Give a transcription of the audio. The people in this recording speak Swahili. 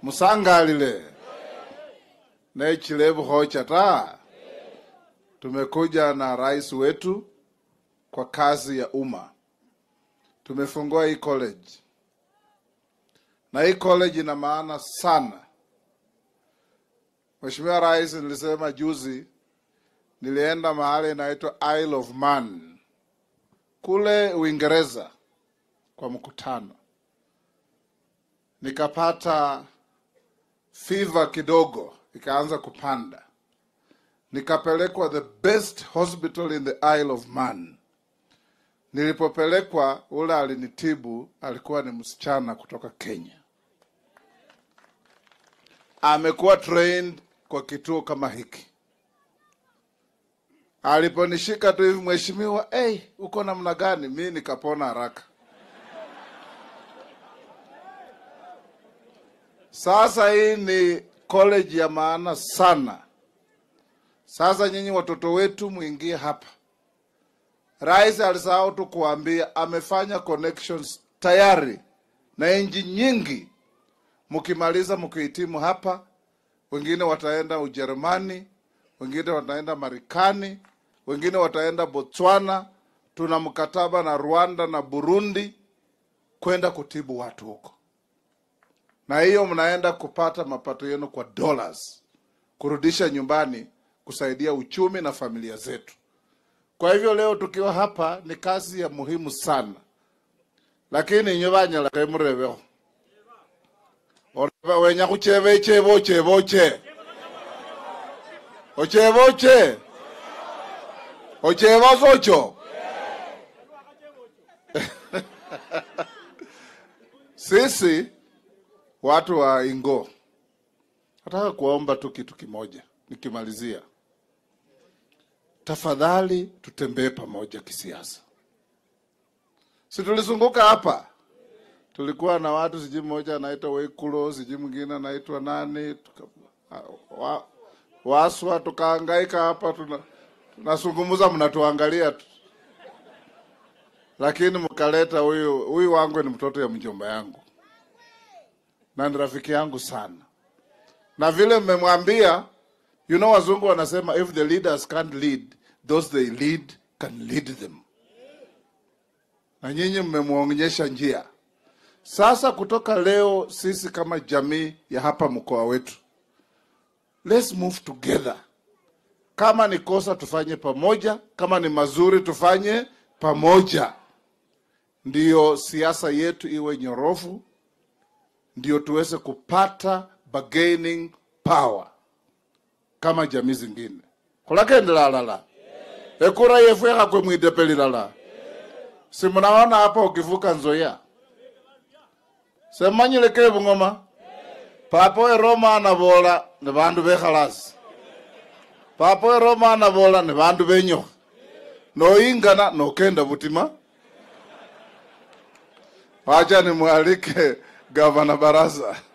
musangalile nechilevuhocha ta tumekuja na rais wetu kwa kazi ya umma tumefungua hii college na hii college ina maana sana Mheshimiwa Rais, nilisema juzi, nilienda mahali inaitwa Isle of Man kule Uingereza kwa mkutano, nikapata fever kidogo, ikaanza kupanda, nikapelekwa the best hospital in the Isle of Man. Nilipopelekwa, ule alinitibu alikuwa ni msichana kutoka Kenya, amekuwa trained kwa kituo kama hiki. Aliponishika tu hivi, mheshimiwa, hey, uko namna gani? Mi nikapona haraka. Sasa hii ni college ya maana sana. Sasa nyinyi watoto wetu mwingie hapa. Rais alisahau tu kuambia amefanya connections tayari na nchi nyingi. Mkimaliza mkihitimu hapa, wengine wataenda Ujerumani, wengine wataenda Marekani, wengine wataenda Botswana. Tuna mkataba na Rwanda na Burundi kwenda kutibu watu huko, na hiyo mnaenda kupata mapato yenu kwa dollars, kurudisha nyumbani, kusaidia uchumi na familia zetu. Kwa hivyo leo tukiwa hapa ni kazi ya muhimu sana, lakini inyo banyala kemurebeho oreba wenya kucheba echebo ocheba oche ocheba oche ocheba socho sisi watu wa Ingo nataka kuomba tu kitu kimoja nikimalizia tafadhali tutembee pamoja kisiasa. Si tulizunguka hapa, tulikuwa na watu sijui mmoja anaitwa Wekulo, sijui mwingine anaitwa nani, tuka, wa, Waswa, tukahangaika hapa, tuna tunazungumza, mnatuangalia tu, lakini mkaleta huyu huyu wangu ni mtoto ya mjomba yangu na ni rafiki yangu sana, na vile mmemwambia You know, wazungu wanasema if the leaders can't lead, those they lead can lead them. Na nyinyi mmemwonyesha njia. Sasa kutoka leo, sisi kama jamii ya hapa mkoa wetu, let's move together. Kama ni kosa tufanye pamoja, kama ni mazuri tufanye pamoja, ndiyo siasa yetu iwe nyorofu, ndiyo tuweze kupata bargaining power kama jamii zingine khulakendelalala ekura yefu ekhakwe mwidepelilala si mnaona hapa ukivuka nzoya semanyile ke bung'oma papa we roma anabola ni bandu bekhalasi papa we roma anabola ni bandu benyokha noingana nokenda butima wacha nimwalike gavana baraza